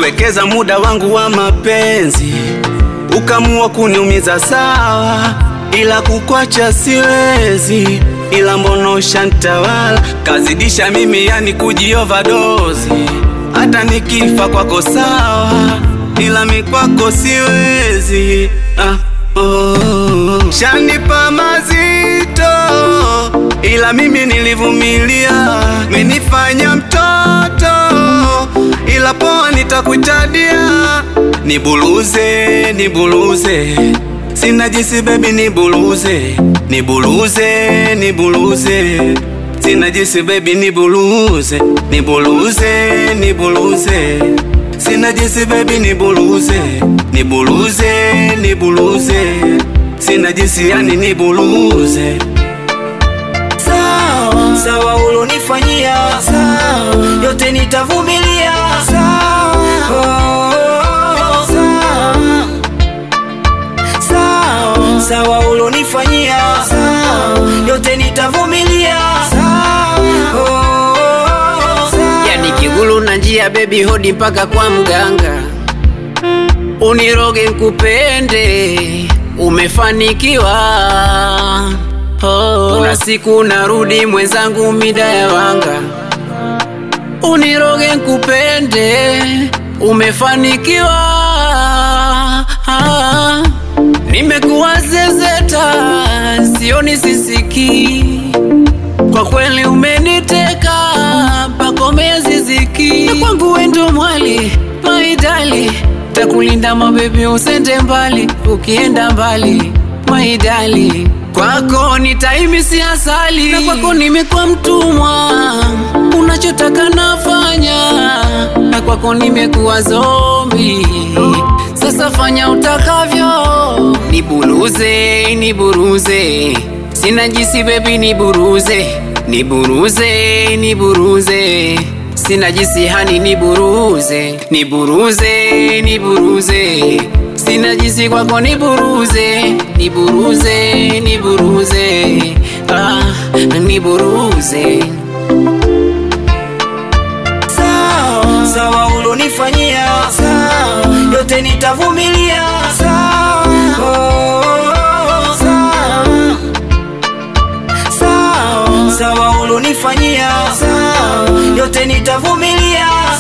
nimewekeza muda wangu wa mapenzi, ukamua kuniumiza sawa, ila kukwacha siwezi, ila mbono shantawala kazidisha mimi, yani kujiovadozi, hata nikifa kwako sawa, ila mikwako siwezi ah, oh. Shanipa mazito ila mimi nilivumilia, menifanya mtoto, ila poa, nitakutadia. Nibuluze, nibuluze, sina jinsi baby, nibuluze, nibuluze, nibuluze, sina jinsi baby, nibuluze, nibuluze, nibuluze, sina jinsi baby, nibuluze, nibuluze, nibuluze, sina jinsi yani, nibuluze Sawa, sawa ulonifanyia sawa, yote nitavumilia sawa, oh, sawa, sawa, sawa ulonifanyia sawa, yote nitavumilia sawa, oh, sawa. Yani kigulu na njia bebi hodi mpaka kwa mganga, uniroge nkupende, umefanikiwa. Oh, kuna siku narudi mwenzangu mida ya wanga, uniroge nkupende, umefanikiwa. Ah, nimekuwa zezeta, sioni sisiki kwa kweli umeniteka pakome ziziki na kwangu wendo mwali maidali takulinda mabebi usende mbali ukienda mbali maidali kwako nitaimisi asali na kwako nimekuwa mtumwa unachotaka nafanya na kwako nimekuwa zombi sasa fanya utakavyo nibuluze niburuze sina jisi bebi niburuze niburuze niburuze sina jisi hani niburuze niburuze niburuze sina jisi kwako niburuze niburuze niburuze ah, niburuze sawa, sawa ulonifanyia sawa, yote nitavumilia sawa, oh, sawa, sawa, sawa ulonifanyia sawa, yote nitavumilia